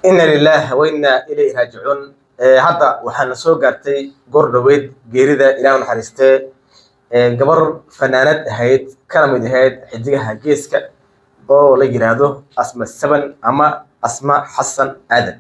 ina lilah wa inna ilayhi raajicuun hadda waxaana soo gaartay goor dhoweyd geerida ilaah naxariistee gabar fanaanad ahayd kana mid ahayd xidigaha geeska oo la yiraahdo asma saban ama asma xasan aadan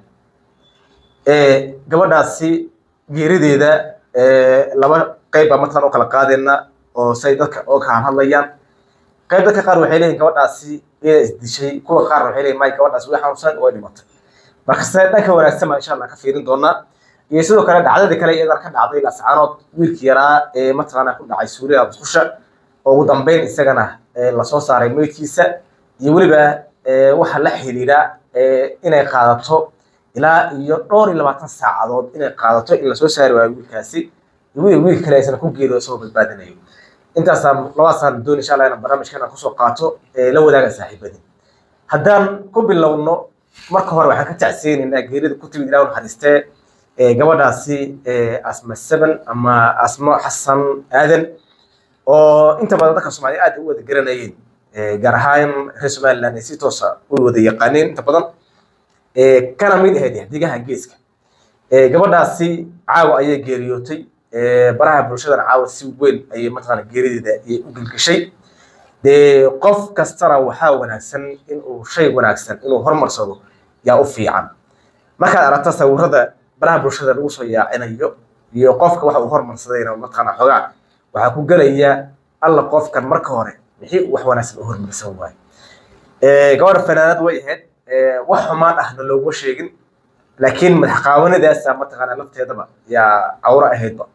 gabadhaasi geerideeda laba qayb baa markaan u kala qaadayna oo say dadka oo ka hadlayaan qayb dadka qaar waxay leeyihin gabadhaasi iyada isdishay kuwa qaar waxay leeyihin may gabadhaasi way xanuunsan way dhimatay marka se dhanka wanaagsan baa insha allah ka fiirin doonaa iyo sidoo kale dhacdadii kale iyadana ka dhacday lascaanood wiilkii yaraa ee mataqaana ku dhacay suuriya musqusha oo ugu dambeyn isagana lasoo saaray meydkiisa iyo weliba waxa la xiriira inay qaadato ilaa iyo dhowr iyo labaatan saacadood inay qaadato in lasoo saari waayo wiilkaasi iyo wiil kale aysan ku geeriyo isagoo badbaadinayo intaasaan labadaasaan doon insha allah inaan barnaamijkana kusoo qaato la wadaaga saaxiibadii haddaan ku bilowno marka hore waxaan ka tacsiyeynaynaa geerida ku timid ilaah naxariistee gabadhaasi asma seven ama asmo xasan aadan oo inta badan dadka soomaaliya aad u wada garanayeen gaar ahaan reer somaliland ay si toosa u wada yaqaaneen inta badan kana mid ahayd xidigaha geeska gabadhaasi caawa ayay geeriyootay baraha bulshadana caawa si weyn ayay mataqaana geerideeda ayay u gelgeshay dee qof kastana waxaa wanaagsan inuu shay wanaagsan inuu hormarsado yaa u fiican markaad aragto sawirada baraha bulshada lagu soo yaacinayo iyo qofka waxa uu hormarsadayna mataqaana xogaa waxaa ku gelaya alla qofkan marka hore mixii wax wanaagsan u hormarsan waayo gabadha fanaanad way ahayd wax xumaan ahna looguma sheegin laakiin madax qaawanadaasa mataqaana lafteedaba yaa cawro ahaydba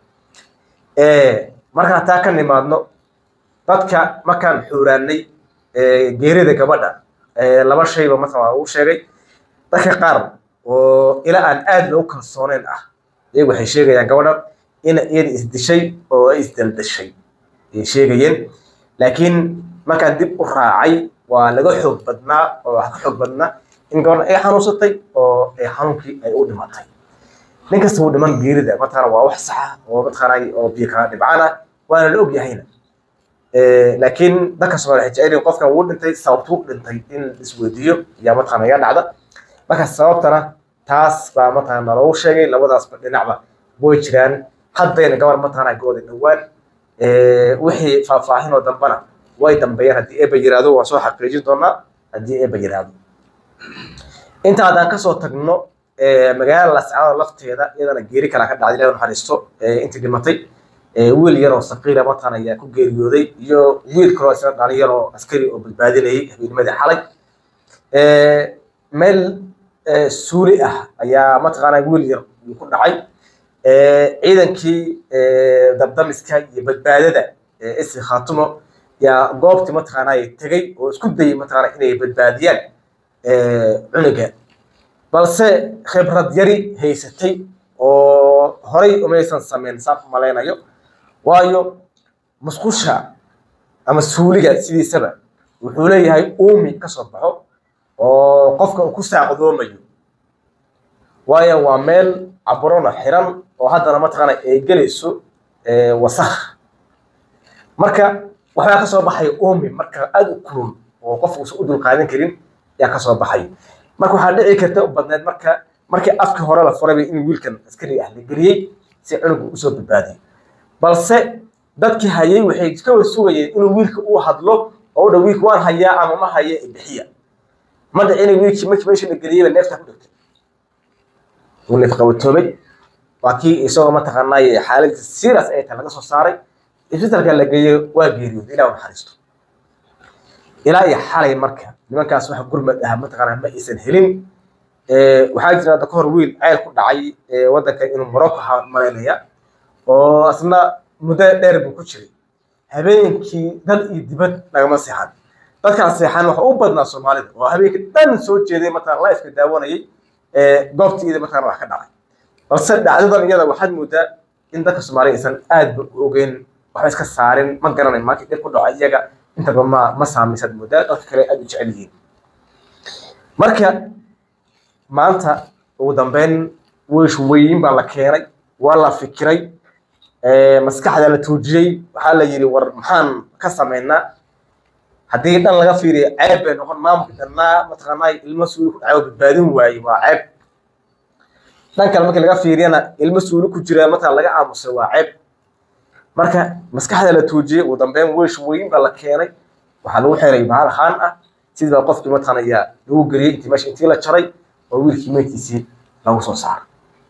markaan taa ka nimaadno dadka markaan xuuraanay geerida gabadha laba shayba mataqaana uu sheegay dadka qaar oo ila aan aad loogu kalsooneyn ah iyagu waxay sheegayaan gabadha in iyada isdishay oo ay isdaldashay ay sheegayeen laakiin markaan dib u raacay waa laga xoog badnaa oo wax ka xoog badnaa in gabadha ay xanuunsatay oo ay xanuunkii ay u dhimatay nin kasta wuu dhiman geerida mataqaana waa wax saxa oo mataqaana oo biyo kala dhibcaan ah waana la og yahayna laakiin dadka soomaaliya waxay jecel yihiin qofkan wuu dhintay sababtuu dhintay in isweydiiyo yaa mataqaana iga dhacda marka sababtana taas baa mataqaana naloogu sheegay labadaasba dhinacba way jiraan haddayna gabar mataqaana gooda dhowaan wixii faahfaahin oo dambana way dambeeyaan haddii eeba yiraahdo waan soo xaqiijin doonaa haddii eeba yiraahdo inta haddaan kasoo tagno magaalada lascaanood lafteeda iyadana geeri kalaa ka dhacday ilahi naxariisto intii dhimatay wiil yaroo saqiira mataqaana ayaa ku geeriyooday iyo wiil kaloo isna dhalin yaroo askari oo badbaadinayay habeennimadii xalay meel suuli ah ayaa mataqaana wiil yar uu ku dhacay ciidankii dabdamiska iyo badbaadada isi khaatumo yaa goobtii mataqaana tegay oo isku dayay mataqaana inay badbaadiyaan cunuga balse khibrad yari haysatay oo horay umaysan sameyn saan u malaynayo waayo musqusha ama suuliga sidiisaba wuxuu leeyahay uumi ka soo baxo oo qofka uu ku saacdoomayo waayo waa meel caburona xiran oo haddana mataqaana ay gelayso wasakh marka waxbaa ka soo baxaya uumi marka aada u kulul oo qofka uusan u dulqaadan karin yaa ka soo baxay marka waxaa dhici karta u badneed marka markii afkii hore la furayba in wiilkan askari ah la geliyey si cunugu usoo badbaadiyo balse dadkii hayay waxay ka wada sugayeen inuu wiilka uu hadlo oo u dha wiilka waan hayaa ama ma haya bixiya ma dhicina wiilkii markii meesha la geliyeyba neefta ku dhigtay uu neef qabatoobay waa kii isagoo mataqaanay xaaladda serious ay tahay laga soo saaray isbitalka la geeyey waa geeriyooday ilaa naxariisto ilaa iyo xalay marka nimankaas waxa gurmad ah mataqaana ma aysan helin waxaa jira hadda ka hor wiil ceyl ku dhacay waddanka inuu morocco malaynaya oo asna muddo dheer buu ku jiray habeenkii dal iyo dibad nagama seexan dadkaan seexan waxa u badnaa soomaalida oo habeenkii dhan soo jeeday mataqana lifeka daawanayay goobtii iyada mataqana wax ka dhacay balse dhacdadan iyada waxaad moodaa in dadka soomaaliya aysan aad ba u ogeyn waxba iska saarin ma garanay maanta dhib ku dhaco iyaga intaba ma ma saamisaad moodaa dadka kale aad u jecel yihiin marka maanta ugu dambeyn wiish weyn baa la keenay waa la fikiray maskaxda la tuujiyey waxaa la yidhi war maxaan ka samaynaa haddii dhan laga fiiriyo ceeb bay noqon maamulka dhannaa mataqaanaa ilmo suuli ku dhaco badbaadin waaye waa ceeb dhan kale markii laga fiiriyana ilmo suuli ku jira mataqana laga aamusay waa ceeb marka maskaxda la tuujiyey ugu dambeyn weesh weyn baa la keenay waxaa lagu xiray bahal haan ah sidii baa qofkii mataqana ayaa lagu geliyey intii meesha intii la jaray oo wiilkii meydkiisii lagu soo saaray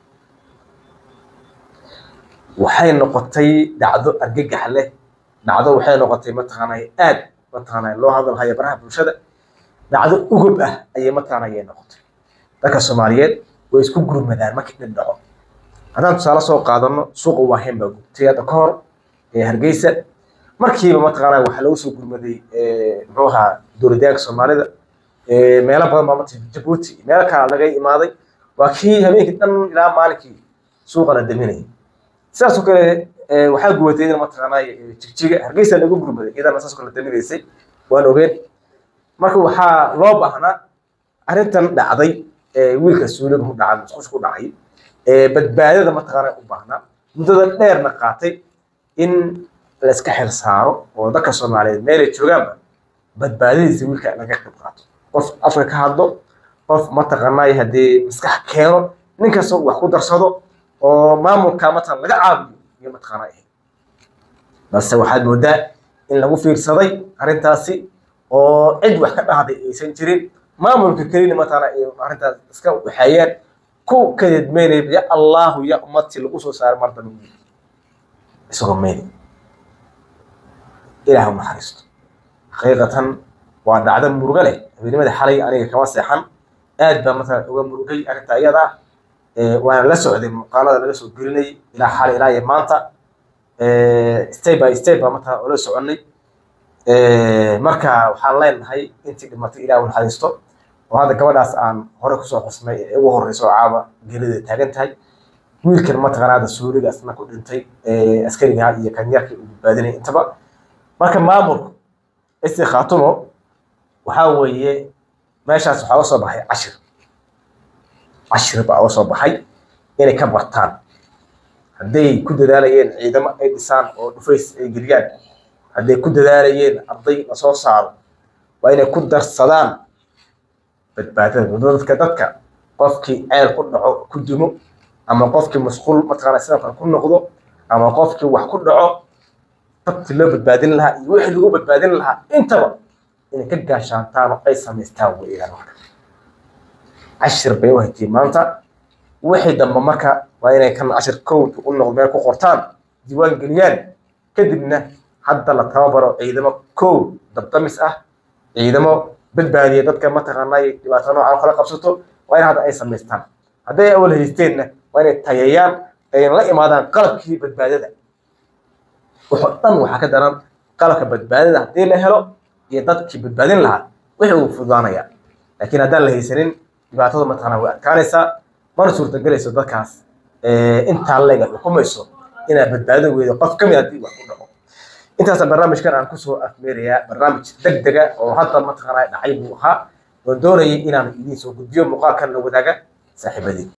waxay noqotay dhacdo argagax leh dhacdo waxay noqotay mataqaanay aad mataqaanay loo hadalhayo baraha bulshada dhacdo ugub ah ayay mataqaanay ayay noqotay dadka soomaaliyeed way isku gurmadaan markii dhib dhaco haddaan tusaale soo qaadano suuqa waahen baa gubtay hadda ka hor ee hargeysa markiiba mataqaanaa waxaa lagu soo gurmaday muxuu ahaa dowladyaanka soomaalida meelo badan baa mata jabuuti meelo kale laga imaaday waa kii habeenkii dhan ilaa maalinkii suuqana daminayay sidaasoo kale waxaa gubatay idan mataqaanaa jigjiga hargeysa lagu gurmaday iyadana saas kale daminaysay waan ogeen marka waxaa loo baahnaa arrintan dhacday wiilka suuliga ku dhacay musqusha ku dhacay badbaadada mataqaanaa u baahnaa muddada dheerna qaatay in la iska xil saaro oo dadka soomaaliyeed meelay joogaanba badbaadadiisa wiilka laga qayb qaato qof afka ka hadlo qof mataqaanaa haddii maskax keeno nin kasta wax ku darsado oo maamulka mataqan laga caawiyo iyo mataqaanaa ahayd balse waxaad moodaa in lagu fiirsaday arrintaasi oo cid wax ka dhahday aysan jirin maamulka kelina mataqaanaa ay arrintaas iska waxeeyeen ku kadidmeynaya ya allahu ya ummadtii lagu soo saaray mar dambe isagoo meynay ilaah u naxariisto xaqiiqatan waa dhacdo murugo leh habeenimada xalay aniga kama seexan aad baa matala uga murugay arrinta iyada ah waana la socday muuqaalada laga soo gelinayay ilaa xalay ilaa iyo maanta step by step baa matala ula soconay marka waxaan leenahay intii dhimatay ilaah u naxariisto oo hadda gabadhaas aan hore kusoo xusnay ee ugu horreysa oo caaba geelida taagan tahay wiilkan mataqaana hadda suuriga asna ku dhintay askariga iyo kanyarkii uu badbaadinay intaba marka maamulku isi khaatumo waxaa weeye meeshaas waxaa uga soo baxay cashir cashir baa uga soo baxay inay ka bartaan hadday ku dadaalayeen ciidamo ay dhisaan oo dhufays ay geliyaan hadday ku dadaalayeen arday lasoo saaro waa inay ku darsadaan badbaadada dadka dadka qofkii ceel ku dhaco ku dumo ama qofkii masquul mataqaana sidoo kale ku noqdo ama qofkii wax ku dhaco dadkii loo badbaadin lahaa iyo wixii lagu badbaadin lahaa intaba inay ka gaashaantaan oo ay samaystaan weeyaan marka cashir bay u haytay maanta wixii dambe marka waa inay kan cashir code u noqdo meel ku qortaan diiwaan geliyaan kadibna hadda la tababaro ciidamo kow dabdamis ah ciidamo badbaadiya dadka mataqaanaa dhibaato noocan kala qabsato waa in hadda ay samaystaan hadday awal haysteenna waa inay tayeeyaan ayna la imaadaan qalabkii badbaadada wuxuu dhan waxaa ka daran qalabka badbaadada haddii la helo iyo dadkii badbaadin lahaa wixii uu fududaanaya laakiin haddaan la haysanin dhibaatada mataqaanaa way adkaanaysaa mana suurtagelayso dadkaas intaa leega xukumayso inaad badbaadin weydo qof ka mid haddii wax ku dhaco intaasa barnaamijkan aan kusoo afmeerayaa barnaamij deg dega oo hadda mataqaanaa dhacay buu ahaa oo doonayay inaan idiin soo gudbiyo muuqaalkan la wadaaga saaxiibadii